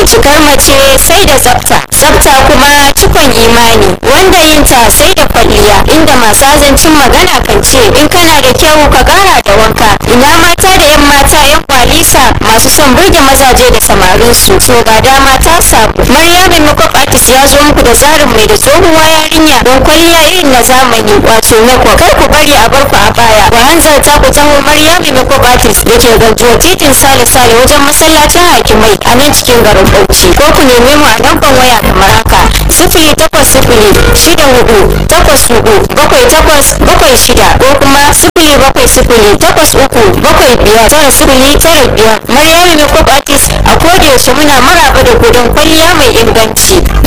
cikar mace sai da tsafta tsafta kuma cikon imani wanda yin ta sai da kwalliya inda masu azancin magana kan ce in kana da kyau ka kara da wanka ina mata da yan mata yan kwalisa masu son burge mazaje da samarin su so ga dama ta samu maryamin makeup artist ya zo muku da tsarin mai da tsohuwa yarinya don kwalliya irin na zamani wato mako kar ku bari a bar ku a baya ku hanzarta ku taho maryamin makeup artist da ke ganjuwa titin sale sale wajen masallacin hakimai a nan cikin garin bauchi ko ku neme mu a lambar waya kamar haka sifili takwas sifili shida hudu takwas hudu bakwai takwas bakwai shida ko kuma sifili bakwai sifili takwas uku bakwai biyar tara sifili tara biyar maryamin makeup artist a koda yaushe muna maraba da kudin kwalliya mai inganci